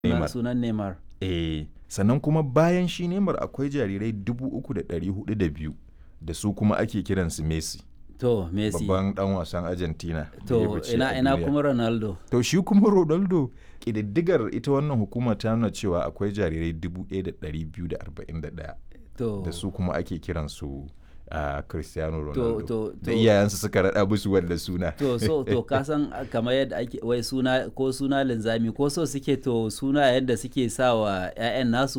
Neymar. sunan Neymar Eh, sannan kuma bayan shi Neymar akwai jarirai 3,402 da su kuma ake kiransu Messi. to Messi Babban dan wasan Argentina. da ya to fice ina a ina duniya. kuma Ronaldo To shi kuma Ronaldo ƙididdigar ita wannan hukuma ta nuna cewa akwai jarirai 1,241 to da su kuma ake kiransu a Cristiano to Ronaldo. to Da to iyayensu suka raɗa musu wanda suna. to so to ka san kamar yadda ake wai suna ko suna linzami ko so suke to suna yadda suke sa wa 'ya'yan nasu